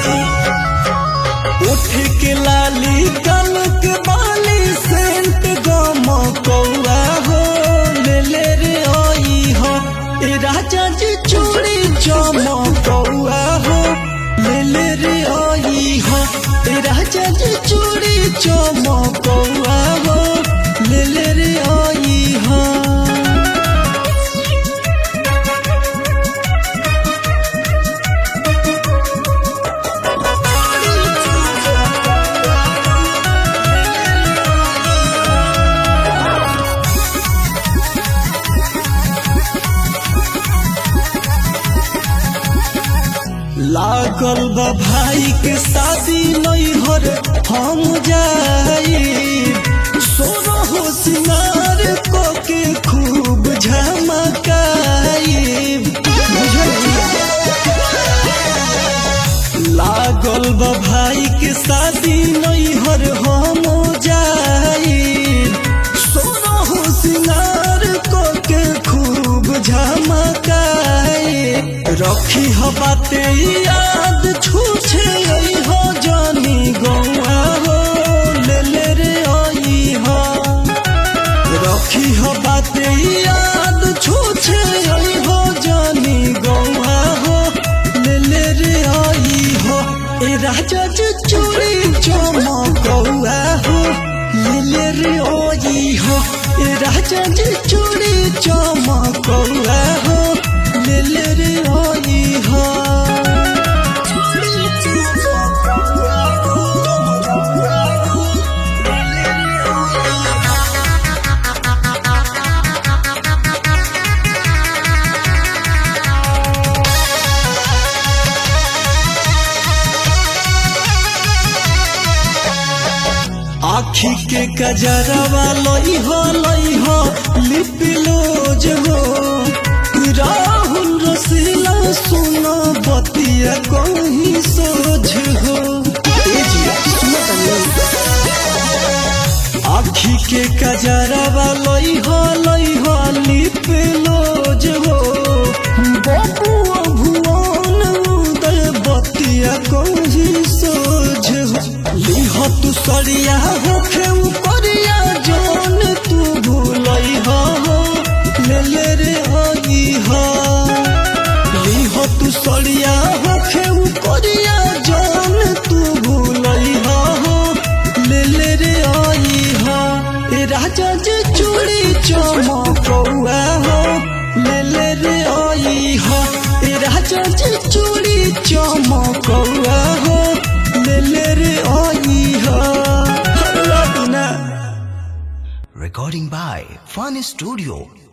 उठ के लाली कल के बाली सेंट गम कौआ हो ले ले रे आई हो ए राजा जी चूड़ी चम कौआ हो ले ले रे आई हो ए राजा जी चूड़ी चम कौआ हो ले ले रे आई हो लागल बा भाई के शादी नैहर हम जाई सोना हो सिंगार को के खूब झमकाई लागल बा भाई के शादी नैहर हम जाई सोना हो सिंगार को के खूब झमकाई रखी हो बाते याद छूछे आई हो जानी गौआ हो ले ले रे आई हो रखी हो बाते याद छूछे आई हो जानी गौआ हो ले ले रे आई हो ए राजा जी चूड़ी चमकौआ हो ले ले रे आई हो ए राजा जी चूड़ी चमकौआ हो ले ले रे आई हो आखी के कजरवा लई हो लई हो लिपिलोज हो राहुल रसीला सुना बतिया कहीं सोझ हो ए जी, सुनो तनी। आखी के कजरवा लई हो लई हो लिपिलोज हो बबुआ भुवन उदय बतिया कहीं सोझ हो लिह तू सरिया होखे करिया जौन तू भूलई हो ले ले रे आई हो लिह तू सरिया होखे करिया जौन तू भूलई हो ले ले रे आई हो ए राजा जी चूड़ी चमकौआ हो ले ले रे आई हो ए राजा जी चूड़ी चमकौआ हो ले ले रे आई हो लौटना Recording by Fun Studio.